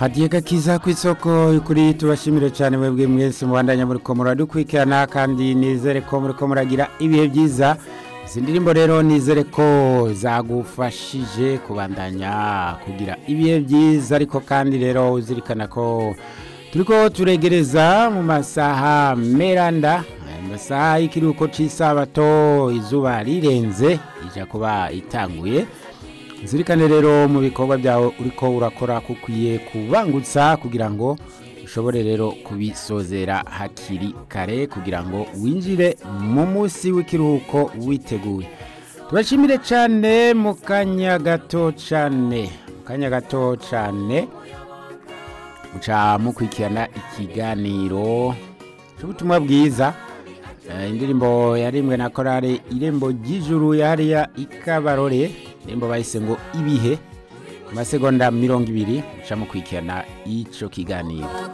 hadiye gakiza ku isoko kuri tubashimire cyane mwebwe mwese mubandanya muri ko muradukurikirana kandi nizere ko muri ko muragira ibihe byiza izi ndirimbo rero nizere ko zagufashije kubandanya kugira ibihe byiza ariko kandi rero uzirikana ko turiko turegereza mu masaha meranda amasaha y'ikiruhuko cy'isabato izuba rirenze ijya kuba itanguye zirikane rero mu bikorwa byawe uriko urakora kukwiye kubangutsa kugira ngo ushobore rero kubisozera hakiri kare kugira ngo winjire mu munsi w'ikiruhuko witeguye tubashimire cyane mu kanya gato cyane mu kanya gato cyane muca mukurikirana ikiganiro cy'ubutumwa bwiza indirimbo yarimwe na korale irembo ry'ijuru yariya ikabarore indirimbo bahise ngo ibihe ku masegonda mirongo ibiri muca mukurikirana icyo kiganiro